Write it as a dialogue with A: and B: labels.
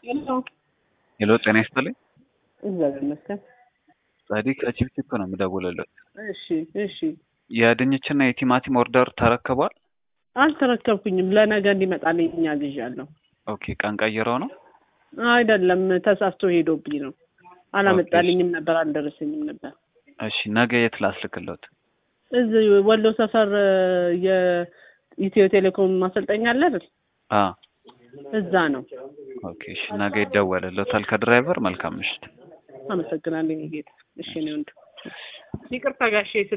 A: ሄሎ ጤና ይስጥልኝ።
B: እግዚአብሔር ይመስገን።
A: ጻዲቅ ከቺፕቺፕ ነው የምደውልለት።
B: እሺ እሺ።
A: የድንችና የቲማቲም ኦርደር ተረክቧል?
B: አልተረከብኩኝም። ለነገ እንዲመጣልኝ አዝዣለሁ።
A: ኦኬ ቀን ቀይረው ነው?
B: አይደለም ተሳስቶ ሄዶብኝ ነው። አላመጣልኝም ነበር፣ አልደረሰኝም ነበር።
A: እሺ ነገ የት ላስልክለት?
B: እዚህ ወሎ ሰፈር የኢትዮ ቴሌኮም ማሰልጠኛ አለ አይደል?
A: አ
B: እዛ ነው።
A: ኦኬ እሺ ነገ ይደወልለታል ከድራይቨር። መልካም ምሽት።
B: አመሰግናለሁ ጌታ። እሺ ነው ወንድ ይቅርታ ጋሼ